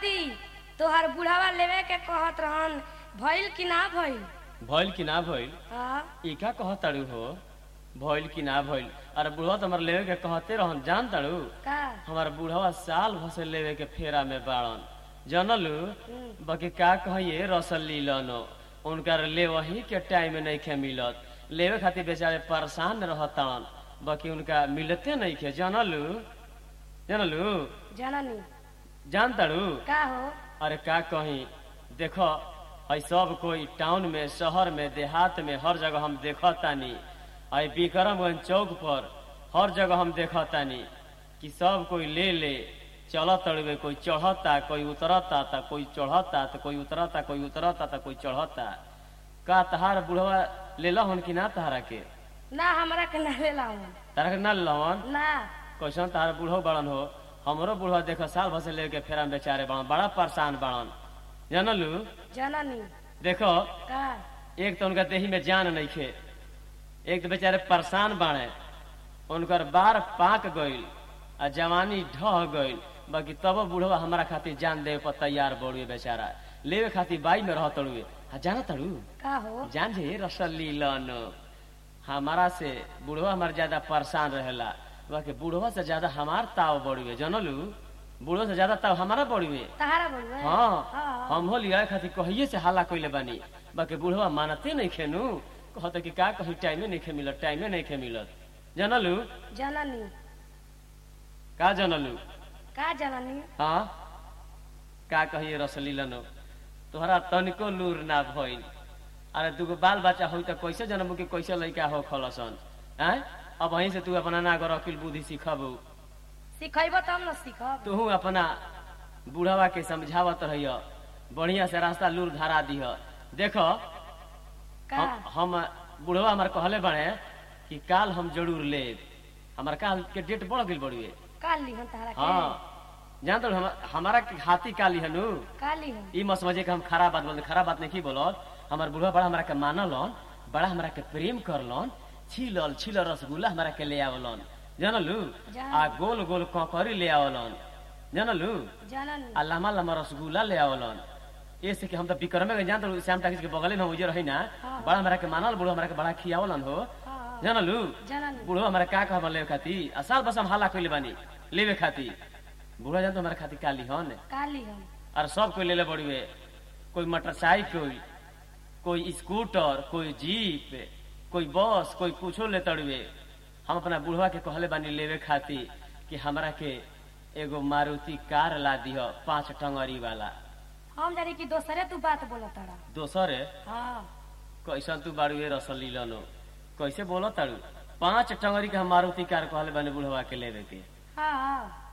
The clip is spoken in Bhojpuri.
दादी तोहर बुढ़ावा लेवे के कहत रहन भइल कि ना भइल भइल कि ना भइल हाँ ई का कहताड़ू हो भइल कि ना भइल अरे बुढ़वा तो हमारे लेवे के कहते रहन जान ताड़ू का हमार बुढ़वा साल भसे लेवे के फेरा में बाड़न जनलू बाकी का कहिए रसल लीलन उनकर ले वही के टाइम नहीं खे मिलत लेवे खातिर बेचारे परेशान रहतन बाकी उनका मिलते नहीं खे जनलू जनलू जननी जान ताड़ू का हो अरे का कही देखो है सब कोई टाउन में शहर में देहात में हर जगह हम देखतानी आई विक्रमगंज चौक पर हर जगह हम देखतानी कि सब कोई ले ले चलत तड़वे कोई चढ़ता कोई उतरता ता कोई चढ़ता तो कोई उतरता कोई उतरता तो कोई चढ़ता का तहार बुढ़वा ले हन कि ना तहारा के ना हमरा के ना लेला हूँ तारा के ना लहन ना कैसन तार बूढ़ो बड़न हो हमरो बूढ़वा देखो साल भर से लेके फेरा में बेचारे बड़न बड़ा परेशान बड़न जानलू जननी देखो का एक तो उनका देही में जान नहीं खे एक तो बेचारे परेशान बाड़े उनकर बार पाक गईल आ जवानी ढह गईल बाकी तब बूढ़वा हमारा खातिर जान देवे पर तैयार बड़ुए बेचारा लेवे खातिर बाई में रह तड़ुए आ जाना तड़ू का हो जान जे रसली लन हमारा से बूढ़वा हमारा ज्यादा परेशान रहेला बाकी बूढ़वा से ज्यादा हमार ताव बड़ुए जानलू बूढ़वा से ज्यादा ताव हमारा बड़ुए तहारा बोलबे हाँ हाँ हम हो लिया खातिर कहिए से हल्ला कइले बानी बाकी बुढ़वा मानते नहीं खेनू कहते कि का कहीं टाइमे नहीं खे मिलत टाइमे नहीं खे मिलत जानलू जननी का जानलू का जननी हाँ का कहिए रसली लनो तोहरा तनिको लूर ना भइल अरे दूगो बाल बच्चा हो तो कैसे जनमू कि कैसे लड़का हो खलसन हैं अब वहीं से तू अपना ना कर अकिल बुद्धि सीखबू सिखैबो तब न सीखब तू अपना बुढ़वा के समझावत रहिय बढ़िया से रास्ता लूर धारा दिह देखो का हम हम बुढ़वा हमार कहले बड़े कि काल हम जरूर ले हमार काल के डेट बढ़ गई बड़ुए का लिहन तहारा के हाँ जानते हो हम, हमारा के हाथी काली हनु का लिहन ई मत समझे कि हम खराब बात बोलते खराब बात नहीं की बोलत हमार बुढ़वा बड़ा हमारा के मानलन बड़ा हमारा के प्रेम करलन छिलल छिलल रसगुल्ला हमारा के ले आवलन जानलू जान। आ गोल गोल ककरी ले आवलन जानलू जननी आ लम्बा लम्बा रसगुल्ला ले आवलन ऐसे कि हम तो विक्रमे में जानते श्याम टाकिस के बगले में उजे रही ना हाँ। बड़ा हमारा के मानल बुढ़वा हमारा के बड़ा खियावलन हो हाँ जानलू जननी बुढ़वा हमारा का कह लेवे खाती आ साल बस हम हाला कइले बानी लेवे खाती बुढ़वा जान तो हमारा खाती काली हन का लिहन और सब कोई लेले बड़ुए कोई मोटरसाइकिल कोई स्कूटर कोई जीप कोई बस कोई कुछो ले तड़ुए हम अपना बुढ़वा के कहले बानी लेवे खाती कि हमरा के एगो मारुति कार ला दिह पांच टंगरी वाला हम जानी कि दोसरे तू बात बोलत तारा दोसर हाँ कैसन तू बाड़ुए रसली लनो कैसे बोलो ताड़ू पांच टंगरी के हम मारुति कार कहले बानी बुढ़वा के लेवे के हाँ